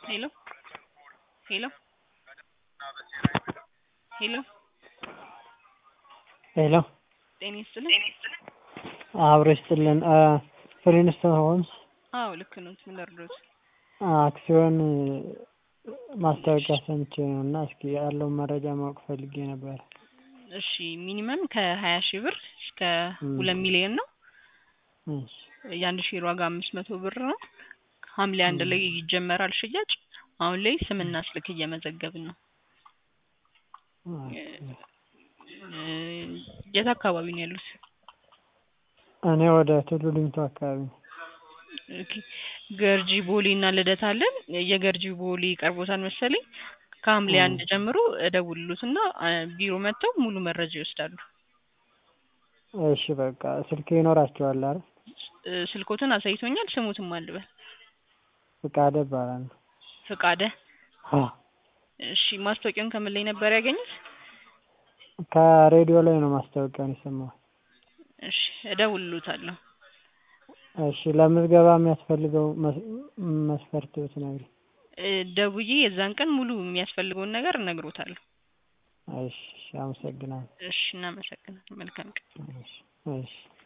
ሄሎ ሄሎ ሄሎ ሄሎ ጤና ይስጥልኝ። አብሮ ይስጥልን። ፍሪንስቶን ሆምስ አዎ ልክ ነው። ምን ልርዶት? አክሲዮን ማስታወቂያ ሰምቼ ነው እና እስኪ ያለውን መረጃ ማወቅ ፈልጌ ነበር። እሺ ሚኒመም ከሀያ ሺህ ብር እስከ ሁለት ሚሊዮን ነው። እሺ የአንድ ሼር ዋጋ አምስት መቶ ብር ነው። ሐምሌ አንድ ላይ ይጀመራል ሽያጭ። አሁን ላይ ስምና ስልክ እየመዘገብን ነው። የት አካባቢ ነው ያሉት? እኔ ወደ ቱሉ ዲምቱ አካባቢ ነው። ኦኬ ገርጂ ቦሌ እና ልደታ አለን። የገርጂ ቦሌ ቀርቦታል መሰለኝ። ከሐምሌ አንድ ጀምሮ እደውልሎትና ቢሮ መጥተው ሙሉ መረጃ ይወስዳሉ። እሺ በቃ ስልክ ይኖራቸዋል አይደል? ስልኮትን አሳይቶኛል። ስሙትም አልበል ፍቃደ እባላለሁ። ፍቃደ አዎ እሺ ማስታወቂያውን ከምን ላይ ነበር ያገኙት? ከሬዲዮ ላይ ነው ማስታወቂያውን የሰማሁት። እሺ እደውልሎታለሁ። እሺ ለምዝገባ የሚያስፈልገው መስፈርት ብትነግሪኝ። ደውዬ የዛን ቀን ሙሉ የሚያስፈልገውን ነገር እነግሮታለሁ። እሺ አመሰግናለሁ። እሺ እናመሰግናለን። መልካም ቀን። እሺ እሺ